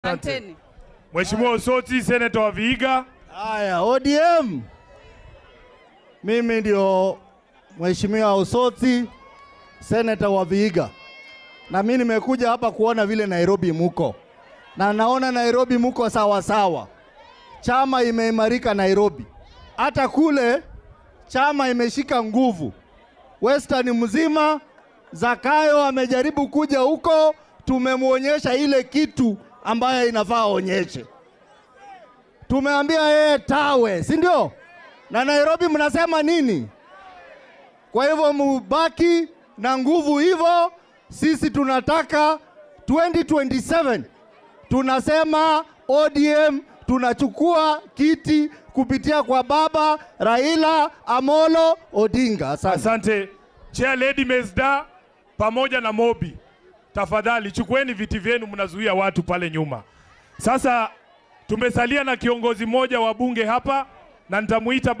Asanteni. Mheshimiwa Osoti, seneta wa Vihiga. Haya, ODM. Mimi ndio Mheshimiwa Osoti, seneta wa Vihiga, na mimi nimekuja hapa kuona vile Nairobi muko, na naona Nairobi muko sawa sawa. Chama imeimarika Nairobi, hata kule chama imeshika nguvu. Western mzima, Zakayo amejaribu kuja huko, tumemwonyesha ile kitu ambayo inafaa aonyeshe tumeambia yeye tawe, si ndio? Na Nairobi mnasema nini? Kwa hivyo mubaki na nguvu hivyo. Sisi tunataka 2027 tunasema ODM tunachukua kiti kupitia kwa baba Raila Amolo Odinga. Asante. Asante. Chair Lady Mesda pamoja na Mobi, tafadhali chukueni viti vyenu, mnazuia watu pale nyuma. Sasa tumesalia na kiongozi mmoja wa bunge hapa na nitamuita